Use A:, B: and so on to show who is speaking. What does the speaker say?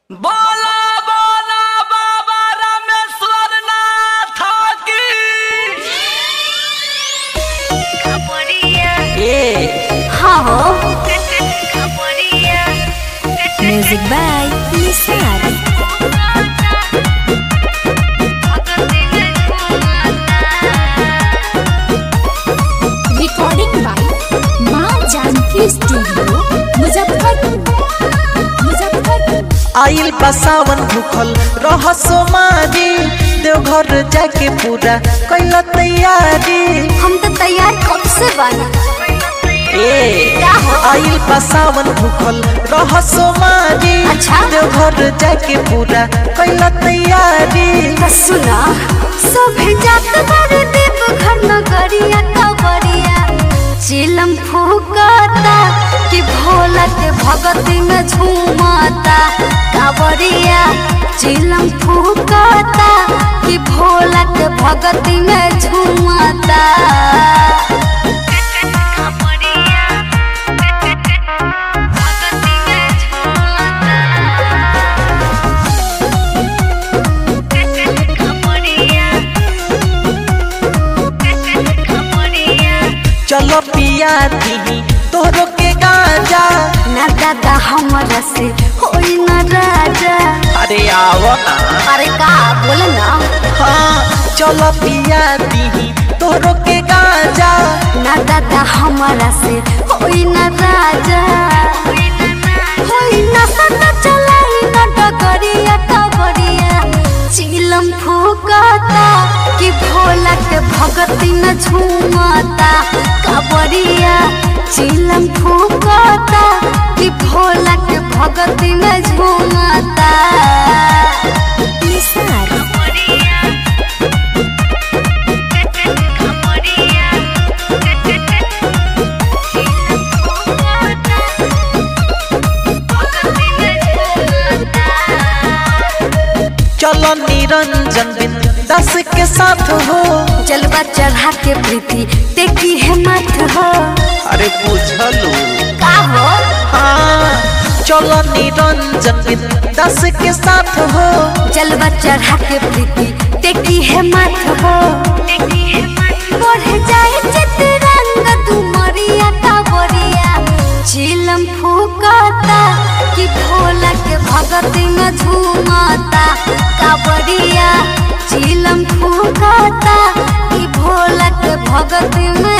A: बोला बोला बाबा रामेश्वर नाथ की ए
B: हाँ हो music by Nisar recording by Maa Janki studio Muzaffarpur Muzaffarpur
C: आइल बा सावन भूखल रह सोमारी देवघर जाके पूरा कैल तैयारी
B: हम तो तैयार कब से बना
C: ए
B: का हो?
C: आइल बा सावन भूखल रह सोमारी
B: अच्छा।
C: देवघर जाके पूरा कैल तैयारी
B: तो सुना सब जात बारे देव घर नगरिया कबरिया चिलम फूकता कि भोला के भगती में झूमता कावरिया चिलम फूकता कि भोला के भगती में झूमता
C: चलो पिया दी तोहरो के गांजा
B: ना दादा हमरा से होई ना राजा
C: अरे आओ ना
B: अरे का बोल ना
C: हाँ चलो पिया दी तोहरो के गांजा
B: ना दादा हमारा से होई ना राजा होई ना सदा चलाई ना डगरिया कबरिया चिलम फूकता कि भोला के भगती न झूमता कबरिया चिलम फूकता कि भोला के भगती न झूमता निसार
C: चलो निरंजन बिन दस के साथ हो
B: जलवा चढ़ा के प्रीति देखी है मत हो
C: अरे पूछलू
B: का हो
C: हाँ चलो निरंजन बिन दस के साथ हो
B: जलवा चढ़ा के प्रीति देखी है मत हो बढ़ जाए चित्रंग तुमरिया कावरिया चिलम फूकता कि भोला के भगती में झूमता कावरिया चिलम फूकता कि भोला के भगती में